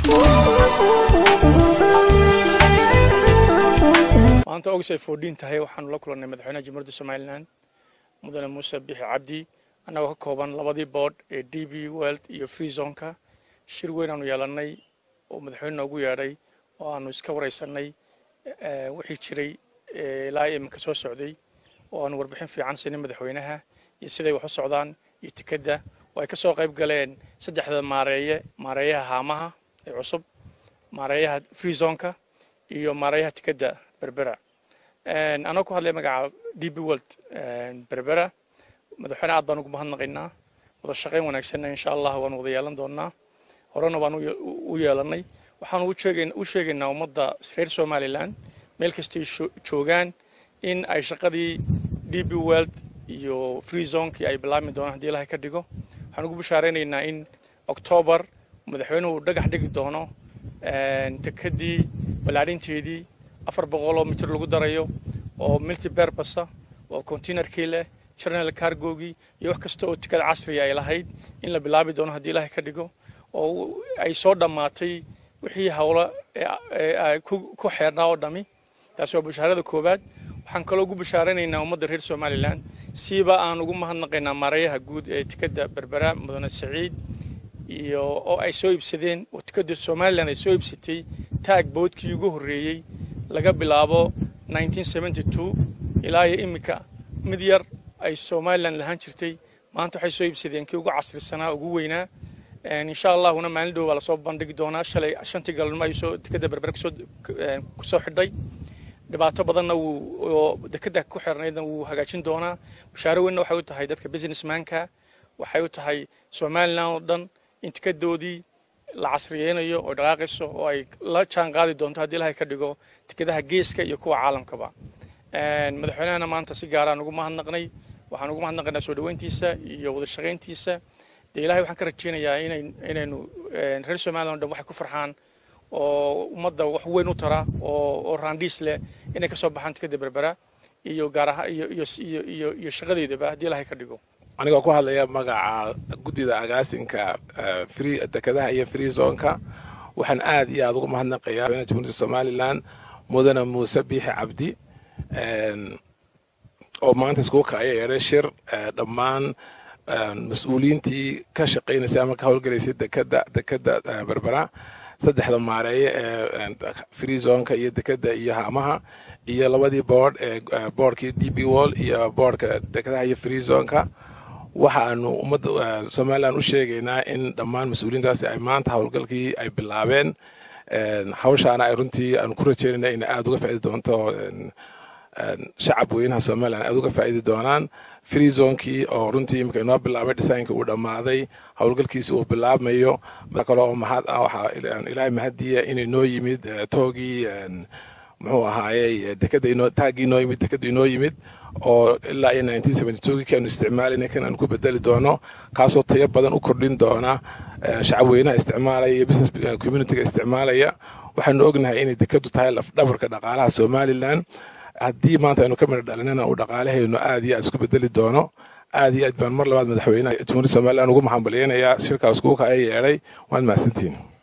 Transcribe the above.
maanta ogis ay foodhiin tahay waxaanu la kulannay madaxweynaha jamhuuriyadda somalilan mudane muuse bixi cabdi annagoo ka kooban labadii boodh ee d b weld iyo free zonka shir weyn aanu yeelannay oo madaxweyne noogu yeedhay oo aanu iska waraysanay wixii jiray ilaa iminka soo socday oo aanu warbixin fiican siinay madaxweynaha iyo siday wax u socdaan iyo tikadda oo ay ka soo qayb galeen saddexda maareeye maareeyaha haamaha ee cusub maareeyaha free zonka iyo maareeyaha tikadda berbera anoo ku hadlaya magaca d b world berbera madaxweyne aad baan ugu mahadnaqaynaa wada shaqayn wanaagsanna insha allah waan wada yeelan doonaa horena baan u yeelanay waxaan u sheegaynaa ummadda reer somalilan meel kastay joogaan in ay shaqadii d b world iyo free zonkii ay bilaabmi doonaan haddii ilahay ka dhigo waxaan ugu bashaaraynaynaa in octoobar madaxweynuhu dhagax dhigi doono tekadii ballaadhinteedii afar boqoloo mitir lagu darayo oo milti berbasa oo containerkii leh general cargogii iyo wax kasta oo tikada casriga ay lahayd in la bilaabi doono haddii ilaahay ka dhigo oo ay soo dhammaatay wixii howlo ku xeernaa oo dhami taasi waa bashaarada koowaad waxaan kaloo ugu bashaaranaynaa ummadda reer somalilan siiba aan ugu mahadnaqaynaa maareeyaha guud ee tikada berbera mudane saciid iyo oo ay soo iibsadeen oo tikada somalilan ay soo iibsatay taag boodkii ugu horreeyey laga bilaabo ilaa iyo iminka mid yar ay somalilan lahaan jirtay maanta waxay soo iibsadeen kii ugu casrisanaa ugu weynaa insha allahuna maalin dhow baa lasoo bandhigi doonaa shalay shantii galmo ay soo dekada berbera kusoo xidhay dhibaato badanna wuu dekada ku xirnaydna wuu hagaajin doonaa bashaaro weynna waxay u tahay dadka businessmanka waxay u tahay somalilan oo dhan in tikadoodii la casriyeynayo oo dhaqaaqayso oo ay la jaan qaadi doonto haddii ilahay ka dhigo tikadaha geeska iyo kuwa caalamkaba madaxweynahana maanta si gaaraan ugu mahadnaqnay waxaan ugu mahadnaqaynaa soo dhaweyntiisa iyo wada shaqayntiisa dee ilahay waxaan ka rajeynayaa inaynu reer somalilan o dhan waxay ku farxaan oo ummadda wax weyn u tara oo raandhiis leh inay ka soo baxaan tikada berbera iyo gaaraha iyo shaqadeedaba haddii ilahay ka dhigo anigoo ku hadlaya magaca guddida agaasinka dekadaha iyo free zonka waxaan aad iyo aad ugu mahadnaqayaa jamhuuriyadda somalilan mudane muuse biixi cabdi oo maanta iskugu kacaya yeedhay shir dhammaan mas-uuliyiintii ka shaqaynaysay ama ka howlgalaysay dekada dekada berbera saddexda maareeye ee free zonka iyo dekada iyo haamaha iyo labadii boord ee boordkii d b wall iyo boordka dekadaha iyo free zonka waxaanu ummadda somalilan u sheegaynaa in dhammaan mas-uuliyiintaasi ay maanta howlgalkii ay bilaabeen hawshaana ay runtii aanu ku rajeynayna inay aada uga faaidi doonto shacab weynaha somalilan aada uga faa'idi doonaan free zonkii oo runtii imika inoo bilaabay dhisaaynka uu dhammaaday howlgalkiisi uu bilaabmayo kale oo mahad ah waxaa ilaahay mahadiya inay noo yimid toogii muxuu ahaayey dekada inoo taaggii inoo yimid dekada inoo yimid oo ilaa iyo nineteen seventy two kii aanu isticmaalayna kan aanu ku bedeli doono kaasoo tayo badan u kordhin doona shacab weynaha isticmaalaya iyo business communityga isticmaalaya waxaanu ognahay inay dekadu tahay lafdhabarka dhaqaalaha somalilan haddii maanta aynu ka midha dhalinana uu dhaqaalahaynu aad iyo aad isku bedeli doono aad iyo aad baan mar labaad madaxweynaha jamhuuriyadda somalilan ugu mahadbaliyeynayaa shirkaas kuuka ay yeedhay waad mahadsantihiin